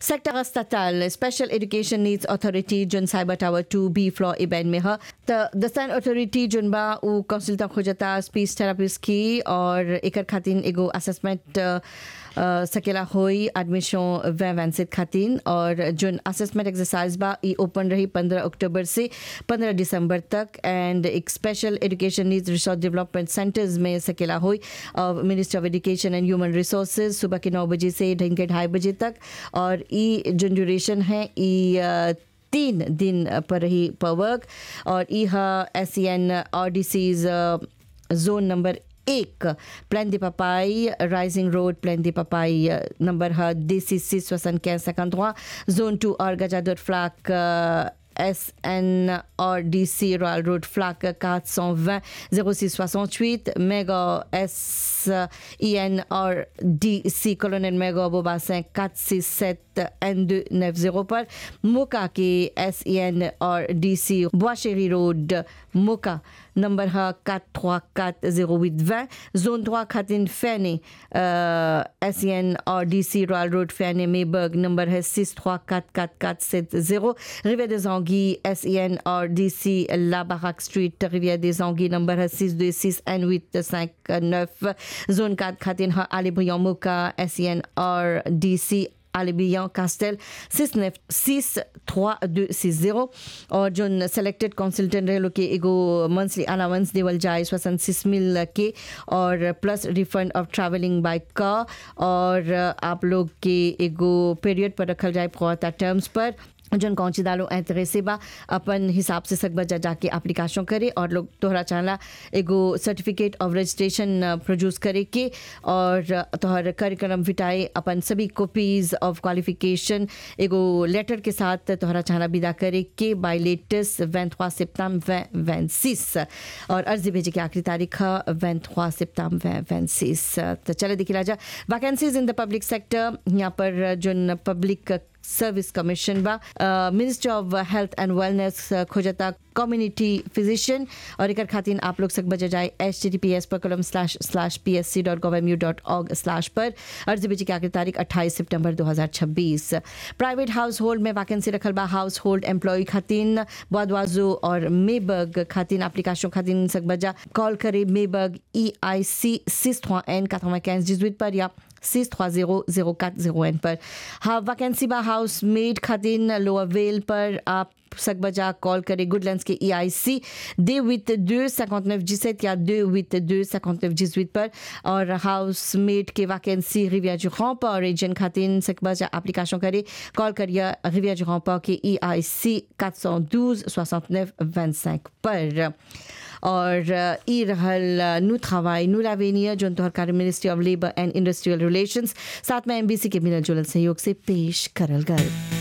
sector अस्पताल special education needs authority जोन cyber tower two B floor Ebene में है त दस्तान अथॉरिटी जोन बा उ काउंसिल तक हो जाता स्पीच थेरापिस्ट की और एकर खातिन एगो असेसमेंट सकेला होई एडमिशन वै वैंसित खातिन और जोन असेसमेंट एक्सरसाइज बा ई ओपन रही 15 अक्टूबर से 15 दिसंबर तक एंड एक special education needs resource development centres में सकेला हुई ministry of education and human resources सुबह के नौ बजे से ढंग के ढाई बजे तक और ई जो ड्यूरेशन है ई तीन दिन पर रही पर वर्क और E S C N R D Cs जोन नंबर एक प्लान दे पपाई राइजिंग रोड प्लान दे पपाई नंबर है डी सी सी सोसन quinze cinquante जोन टू और गजादर फ्लाक एस एन और डी सी रॉयल रोड फ्लाक 420 0668 méga एस ई एन और D C colonel méga Bobassin 467 N290 पर मोका के एस ई एन और डी सी बोआशेरी रोड मोका नंबर है 4340820 जोन 3 खातिन फैने एस ई एन और डी सी रॉयल रोड फैने मेबर्ग नंबर है 6344470 रिविère des Anguilles S E N और D C La Baraque street रिविère des Anguilles नंबर है 626 N859 जोन 4 खातिन है आली भुया मोका एस ई एन और डी सी Alibian Castel 6963260 और जो सेलेक्टेड कंसल्टेंट रहे लोग के एगो मंथली अलाउंस देवल जाए स्वसन सिक्स मिल के और plus refund of travelling by car और आप लोग के एगो पीरियड पर रखल जाए फॉर टर्म्स पर जन कौन सी दालो ऐतरे से बा अपन हिसाब से सकबा जा जाके एप्लीकेशन करे और लोग तोहरा चाहला एगो सर्टिफिकेट ऑफ रजिस्ट्रेशन प्रोड्यूस करे के और तोहर करिकुलम विटाए अपन सभी कॉपीज ऑफ क्वालिफिकेशन एगो लेटर के साथ तोहरा चाहला विदा करे के बाय लेटेस्ट वेंथवा सिप्ताम वैंसिस और अर्जी भेजे की आखिरी तारीख है वेंथवा सिप्ताम वैंसिस तो चले देखिला जा vacancies in the public sector यहाँ पर जो पब्लिक सर्विस कमीशन बा ministry of health and wellness खोजता कम्युनिटी फिजिशियन और एक खातिन आप लोग सक बजा जाए H T T P S पर colon slash slash P S C dot gov M U dot org slash पर अर्जी बेची की आखिरी तारीख अट्ठाईस सितंबर दो हज़ार छब्बीस प्राइवेट हाउस होल्ड में वैकेंसी रखल बा हाउस होल्ड एम्प्लॉय खातिन बदवाजो और मेबर्ग खातिन एप्लीकेशन खातिन सक बजा कॉल करे मेबर्ग ई I C six N quatre-vingt-quinze dix-huit पर या 6300401 पर हाँ वैकेंसी बा हाउस मेड खातिन लोअर वेल पर आप सक बजा कॉल करें गुडलैंड्स के ई आई सी दे विथ दो cinquante neuf dix-sept या दो विथ दो cinquante neuf dix-huit पर और हाउस मेड के वैकेंसी रिविया du पर और एजेंट खातिन सक बजा एप्लीकेशन करें कॉल करिए रिविया du पर के E I C quatre cent douze soixante-neuf vingt-cinq पर और ई रहल नु travail नु l'avenir जो तोहर कार्य ministry of labour and industrial relations साथ में एमबीसी के मिलल जुलल सहयोग से पेश करल गल